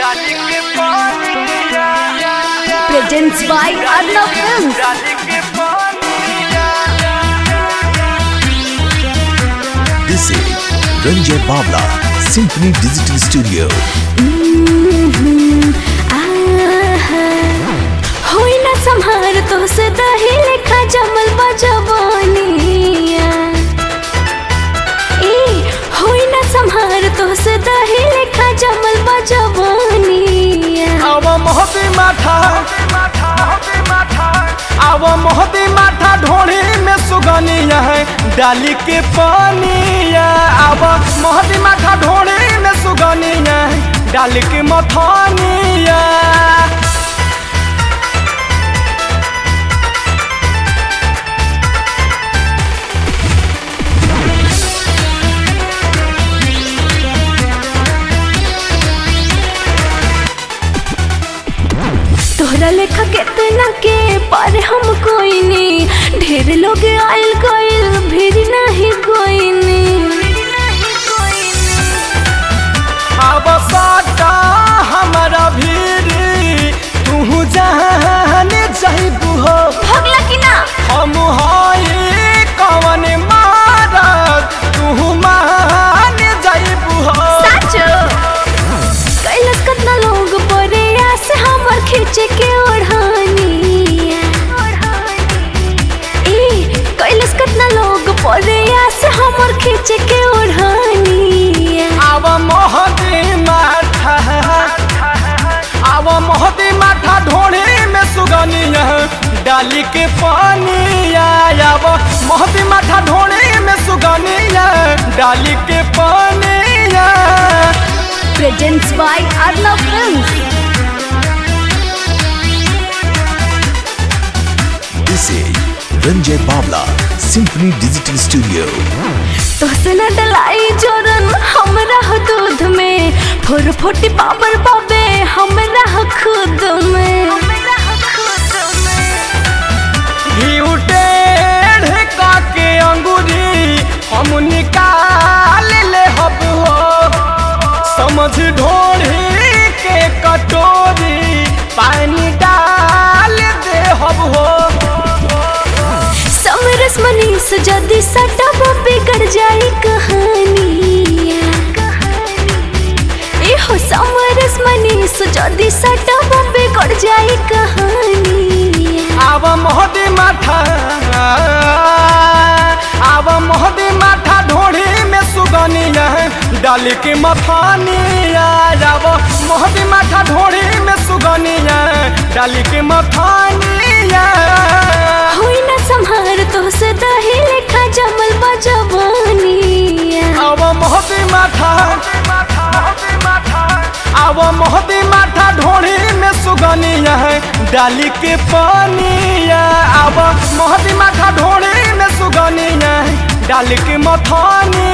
डाली के पानिया presents by Arnav Films. डाली के पानिया This is Ranjay Bawla, Symphony Digital Studio. होई ना संहार तो से दही लेखा जमल बजवानिया ए होई ना संहार तो से दही लेखा जमल बजवानिया आव मोहती माथा आव मोहती माथा ढोड़ी में सुगनिया है डाली के पानिया आव मोहती माथा ढोड़ी में सुगनिया है डाली के मथानिया तोहरा लेखा केतना के पर हम कोई नहीं ढेर लोग आइल गइल भीड़ नहीं कोई अब साटा हमारा भीड़ तू जाने जाइबू हो भगला कि ना हम हई कवन मारत तू मान जाइबू हो साचो कैलस कितना लोग परे आस हमर खींचे के ओढ़ानिया ए कैलस कितना लोग परे आस हमर खींचे के ओढ़ानिया आव मोहदी माथा आव मोहदी माथा ढोड़ी में सुगनिया डाली के पानिया आव मोहदी माथा ढोड़ी में सुगनिया डाली के पानिया presents by Arnav Films This is Ranjay Bawla, Symphony Digital Studio. तोसे न डलाई जोरन हमरा हो दूध में फोर फोटी पावर पाबे हमरा हो खुद में घी टेढ़ के अंगूरी हम निकाल ले हब हो समझ ढोढ़ी के कटोरी पानी डाल दे हब हो समरस मनीष जदी सटब बिगड़ जाई कहानिया ए हो समरस मनीष जदी सटब बिगड़ जाई कहानिया आव मोहदी माथा आव मोहदी माथा ढोढ़ी में सुगनिया डाल के मथानिया आव मोहदी माथा ढोढ़ी में सुगनिया डाल के मथानिया होई ना संहार तो से दही लेखा जमल बजवानिया आव मोहदी माथा आव मोहदी माथा ढोढ़ी में सुगनिया डाली के पानिया आव मोहदी माथा ढोढ़ी में सुगनिया डाल के मथानिया